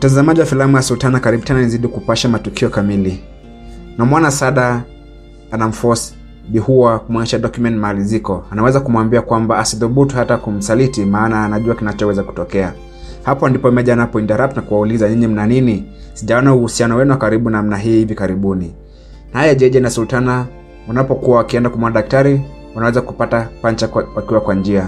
Mtazamaji wa filamu ya Sultana, karibu tena nizidi kupasha matukio kamili. Namwona Sada anamforce Bihua kumwonyesha document mahali ziko. Anaweza kumwambia kwamba asidhubutu hata kumsaliti, maana anajua kinachoweza kutokea. Hapo ndipo Meja anapo interrupt na kuwauliza nyinyi mna nini? Sijaona uhusiano wenu wa karibu namna hii hivi karibuni. Naye Jeje na Sultana wanapokuwa wakienda kumwona daktari, wanaweza kupata pancha kwa, wakiwa kwa njia.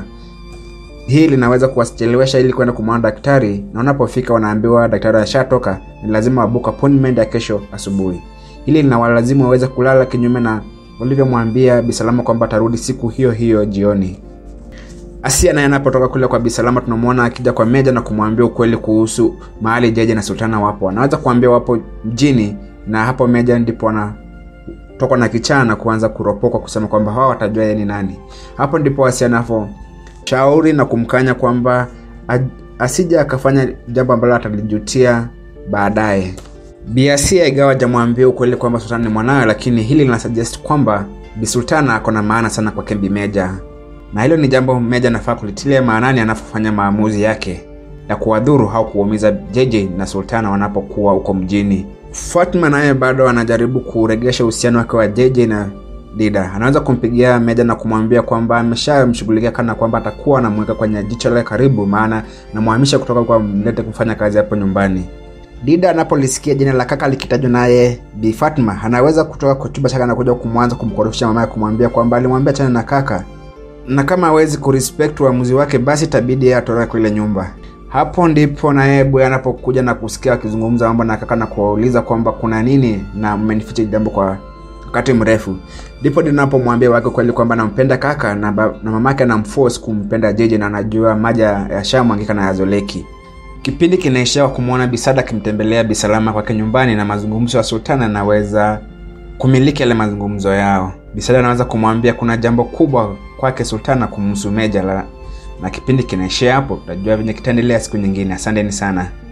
Hii linaweza kuwachelewesha ili kwenda kumwona daktari, na wanapofika wanaambiwa daktari ashatoka, ni lazima wabuka appointment ya kesho asubuhi. Hili linawalazimu waweze kulala kinyume na walivyomwambia Bisalama kwamba atarudi siku hiyo hiyo jioni. Asia naye anapotoka kule kwa Bisalama tunamwona akija kwa Meja na kumwambia ukweli kuhusu mahali Jeje na Sultana wapo. Anaweza kuambia wapo mjini, na hapo Meja ndipo anatoka na kichaa na kuanza kuropoka kusema kwamba hawa watajua yeye ni nani. Hapo ndipo Asia anapo shauri na kumkanya kwamba asija akafanya jambo ambalo atalijutia baadaye. Biasia igawa jamwambia ukweli kwamba Sultana ni mwanawe, lakini hili lina suggest kwamba Bi Sultana ako na maana sana kwa Kembi Meja, na hilo ni jambo Meja anafaa kulitilia maanani anapofanya maamuzi yake ya kuwadhuru au kuumiza Jeje na Sultana wanapokuwa huko mjini. Fatma naye bado anajaribu kuregesha uhusiano wake wa Jeje na Dida. Anaweza kumpigia Meja na kumwambia kwamba ameshamshughulikia kana kwamba atakuwa anamweka kwenye jicho lake karibu, maana namhamisha kutoka kwa mlete kufanya kazi hapo nyumbani. Dida anapolisikia jina la kaka likitajwa naye Bi Fatma, anaweza kutoka kwa chumba chake na kuja kumwanza kumkorofisha mama kumwambia kwamba alimwambia chana na kaka, na kama hawezi kurespect uamuzi wake, basi itabidi yeye atoroke kwa ile nyumba. Hapo ndipo naye Boy anapokuja na kusikia akizungumza mambo na kaka na kuwauliza kwamba kuna nini na mmenificha jambo kwa wakati mrefu. Ndipo ninapomwambia wake kweli kwamba anampenda kaka na, na mamake anamforce kumpenda Jeje na anajua maji yashamwangika na yazoleki. Kipindi kinaishia kumwona Bisada akimtembelea Bisalama kwake nyumbani na mazungumzo ya Sultana anaweza kumiliki yale mazungumzo yao. Bisada anaweza kumwambia kuna jambo kubwa kwake Sultana kumhusu Meja la, na kipindi kinaishia hapo. Tutajua venye kitaendelea siku nyingine. Asanteni sana.